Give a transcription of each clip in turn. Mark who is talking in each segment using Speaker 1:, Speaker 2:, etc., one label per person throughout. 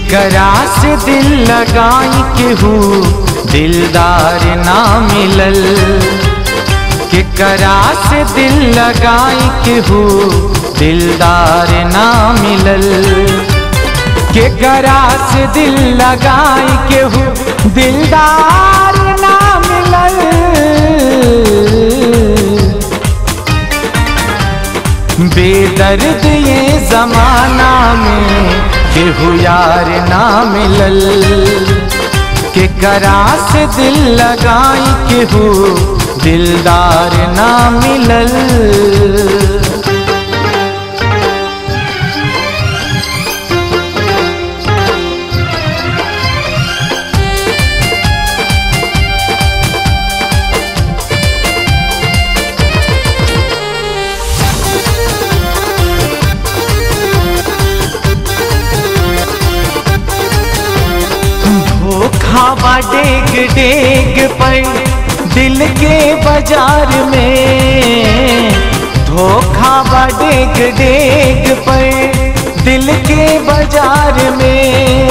Speaker 1: केकरा से दिल लगाई केहू दिलदार ना मिलल केकरा से दिल लगाई केहू दिलदार ना मिलल केकरा से दिल लगाई केहू दिलदार ना मिलल बेदर्द ये जमाना में केहू यार ना मिलल केकरा से दिल लगाई केहू दिलदार ना मिलल धोखा डेग डेग पर दिल के बाजार में धोखा डेग डेग पर दिल के बाजार में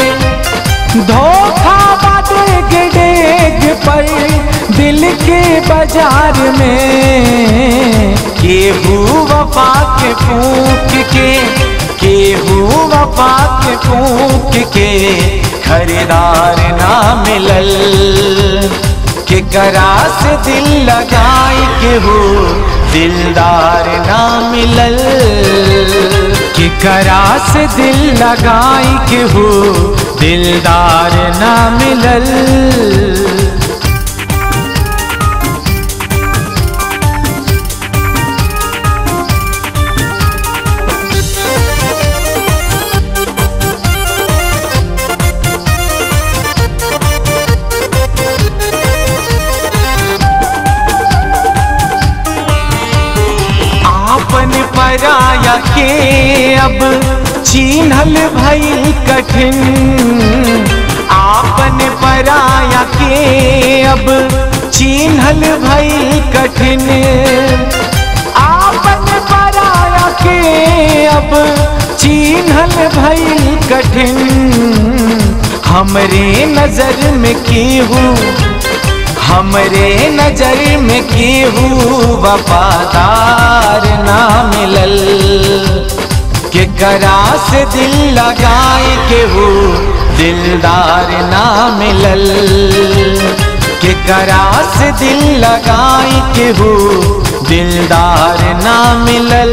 Speaker 1: धोखा डेग डेग पर दिल के बाजार में केहू वफा के फूक के केहू वफा के फूक के खरीदार ना मिलल केकरा से दिल लगाई केहू दिलदार ना मिलल केकरा से दिल लगाई केहू दिलदार ना मिलल आपन पराया के अब चिन्हल भइल कठिन आपन पराया के अब चिन्हल भइल कठिन आपन पराया के अब चिन्हल भइल कठिन हमरे नजर में केहू हमरे नजर में केहू वफादार ना मिलल केकरा से दिल लगाए केहू दिलदार ना मिलल केकरा से दिल लगाए केहू दिलदार ना मिलल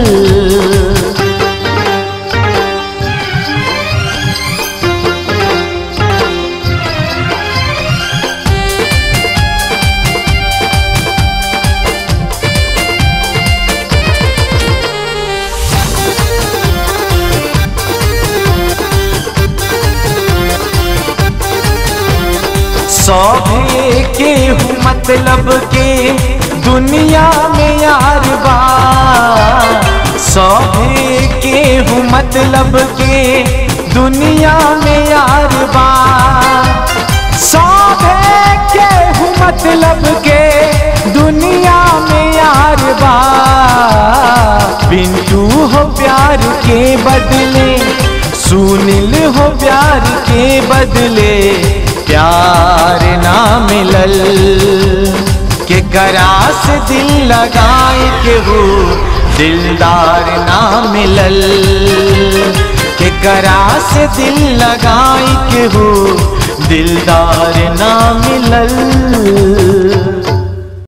Speaker 1: सौभे के हूँ मतलब के दुनिया में यार बा सौभे के हूँ मतलब के दुनिया में यार बा सौभे के हूँ मतलब के दुनिया में यार बा पिंटू हो प्यार के बदले सुनील हो प्यार के बदले प्यार ना मिलल के करा से दिल लगाए के हो दिलदार ना मिलल के करा से दिल लगाए के हो दिलदार ना मिलल